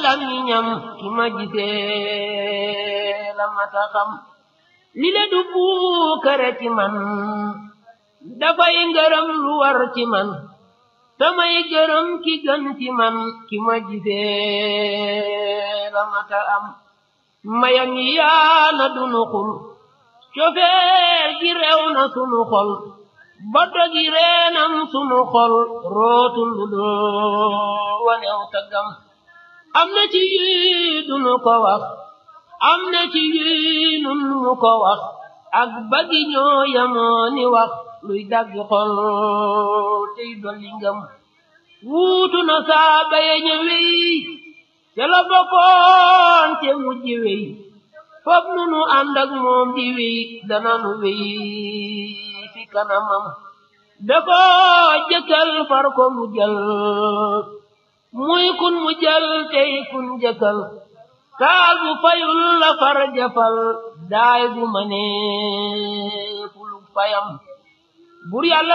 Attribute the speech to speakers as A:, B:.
A: làmmiñam ki ma gisee la mata xam li le du puukare ci man dafay ngërëm lu war ci man samay gërëm ki gën ci man ki ma gisee la mata am mayam yi yaana dunu xul cofeer gi rew na sunu xol boddo gi reenam sunu xol rootul lu doo wanew taggam am na ci yii dunu ko wax am na ci yii nun mu ko wax ak bagi ñoo yamoo ni wax luy daggi xol tey dolli ngëm wuutu na saaba ya ñëwey te la bokkoon te mujj wey fop nu nu ànd ak moom di wey dana nu wey fi kanamam da ko jëkkal far ko mu jël muy kun mu jël tey kun jëkkal kaal bu fayul la far jafal daay bu ma nee fuluk fayam bur yàlla